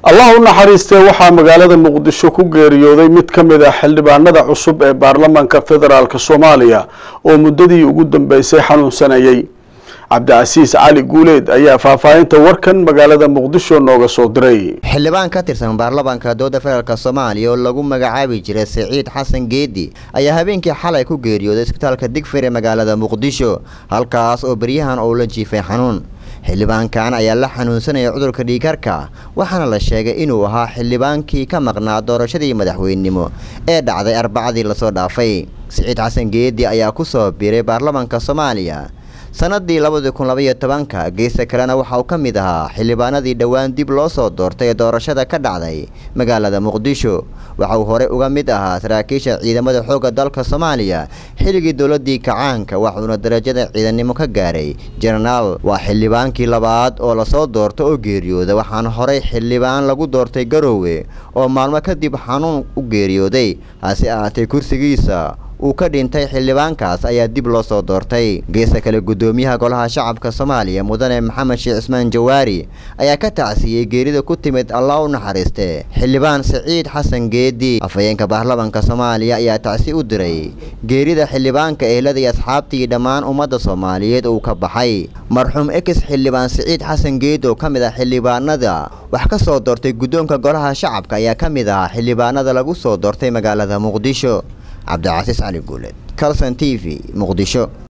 allah u naxariistee waxaa magaalada muqdisho ku geeriyooday mid ka mid ah xildhibaanada cusub ee baarlamaanka federaalk soomaaliya oo muddadii ugu dambeysay xanuunsanayay cabdicasiis cali guuleed ayaa faahfaahinta warkan magaalada muqdisho nooga soo diray xildhibaan ka tirsan baarlamaanka dowladda federaalk soomaaliya oo lagu magacaabi jiray siciid xasan geedi ayaa habeenkii xalay ku geeriyooday isbitaalka digfir ee magaalada muqdisho halkaas oo beryahan uu la jiifay xanuun xildhibaankan ayaa la xanuunsanaya cudurka dhiikarka waxaana la sheegay inuu ahaa xildhibaankii ka maqnaa doorashadii madaxweynenimo ee dhacday arbacadii lasoo dhaafay siciid xasan geedi ayaa ku soo biiray baarlamaanka soomaaliya sanadii labadii kun labaiyo tobanka geesta kalena waxa uu ka mid ahaa xildhibaanadii dhowaan dib loo soo doortay ee doorashada ka dhacday magaalada muqdisho waxa uu horey uga mid ahaa saraakiisha ciidamada xoogga dalka soomaaliya xilligii dowladii kacaanka waxuuna darajada ciidannimo ka gaaray jenaraal waa xildhibaankii labaad oo lasoo doorto oo geeriyooda waxaana horey xildhibaan lagu doortay garoowe oo maalmo kadib xanuun u geeriyooday hase ahaatee kursigiisa uu ka dhintay xildhibaankaas ayaa dib loo soo doortay geesta kale guddoomiyaha golaha shacabka soomaaliya mudane maxamed sheekh cismaan jawaari ayaa ka tacsiiyey geerida ku timid allah u naxariiste xildhibaan siciid xasan geedi afhayeenka baarlamaanka soomaaliya ayaa tacsi u diray geerida xildhibaanka ehlada iyo asxaabtii dhammaan ummadda soomaaliyeed uu ka baxay marxuum ex xildhibaan siciid xasan geedi oo ka mid ah xildhibaanada wax ka soo doortay guddoonka golaha shacabka ayaa ka mid ahaa xildhibaanada lagu soo doortay magaalada muqdisho cabdicasiis cali guuleed calson t v muqdisho